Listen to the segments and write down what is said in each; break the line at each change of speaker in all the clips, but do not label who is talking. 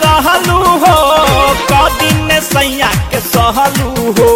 रहलू हो कदिन सैया के सहलू हो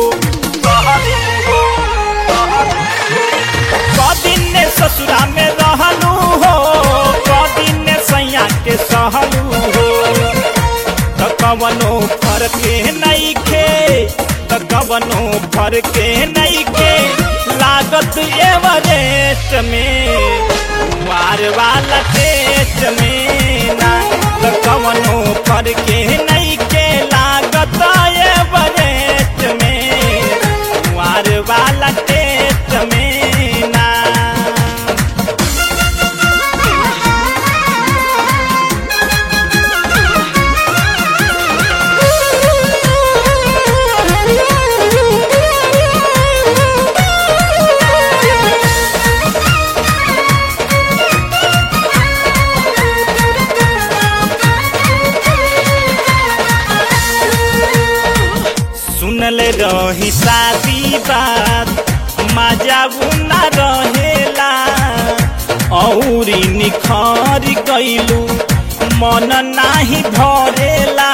कदिन ससुरा में रहलू हो कदिन सैया के सहलू हो त कवनो फरके नइखे त कवनो फरके नइखे लागत एवरेस्ट में वार वाला टेस्ट में ना त कवनो फरके नइखे लागत एवरेस्ट में वार वाला टेस्ट में ना सुनल रही शादी बात मजा न रहेला औरी निखर गईलू मन नाही भरेला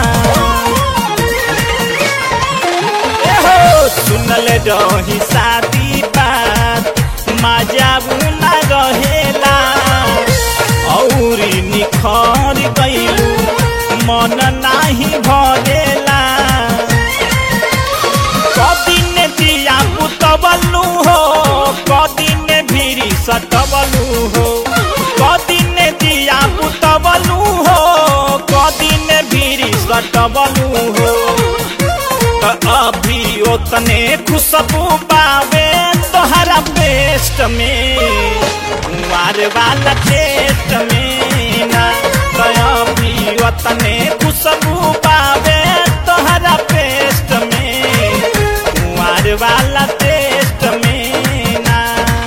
एहो सुनल रही शादी बात मजा न रहेला औरी निखर गईलू मन नाही भरेला कदिन दिया पुतबलू हो कदिन भीरी सटबलू हो कदिन दिया पुतबलू हो कदिन भीरी सटबलू हो त अभी ओतने खुशबू पावे तोहरा पेस्ट में कुंवार वाला टेस्ट में ना त अभी ओतने खुशबू पावे तोहरा पेस्ट में कुंवार वाला टेस्ट में ना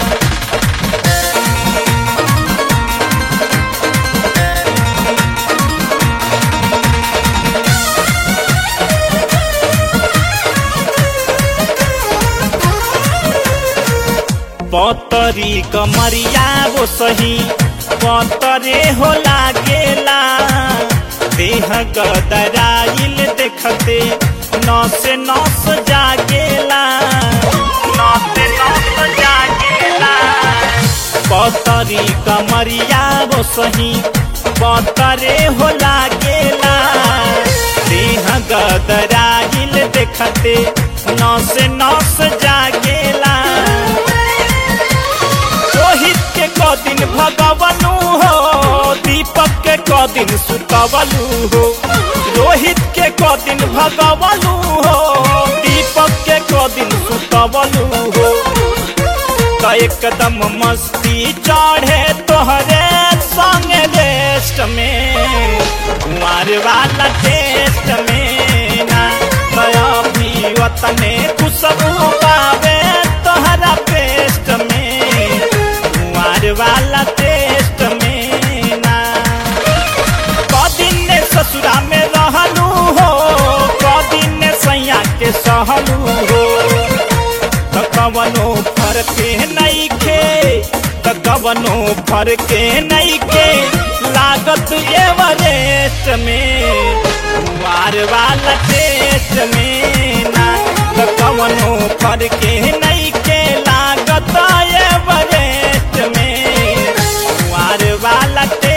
पतरी कमरिया वो सही पतरे हो लागेला देह गदराइल देखते नस नस जागेला नस नस जागेला पतरी कमरिया वो सही पतरे हो लागेला देह गदराइल देखते नस नस जागेला रोहित के कदिन भगवनु हो दीपक के कदिन सुतवलू हो रोहित के कदिन भगवनु हो दीपक के कदिन सुतवलू हो त एकदम मस्ती चढ़े तोहरे संग रेस्ट में कुंवर वाला टेस्ट में ना तया भी वतने खुशबू पावे तोहरा पेस्ट में कुंवर वाला टेस्ट में ना कदिन ससुरा में रहलू हो कदिन सैया के सहलू हो त कवनो फरके नइखे त कवनो फरके नइखे लागत एवरेस्ट में कुंवार वाला टेस्ट में ना त कवनो फरके नइखे लागत एवरेस्ट में कुंवार वाला टेस्ट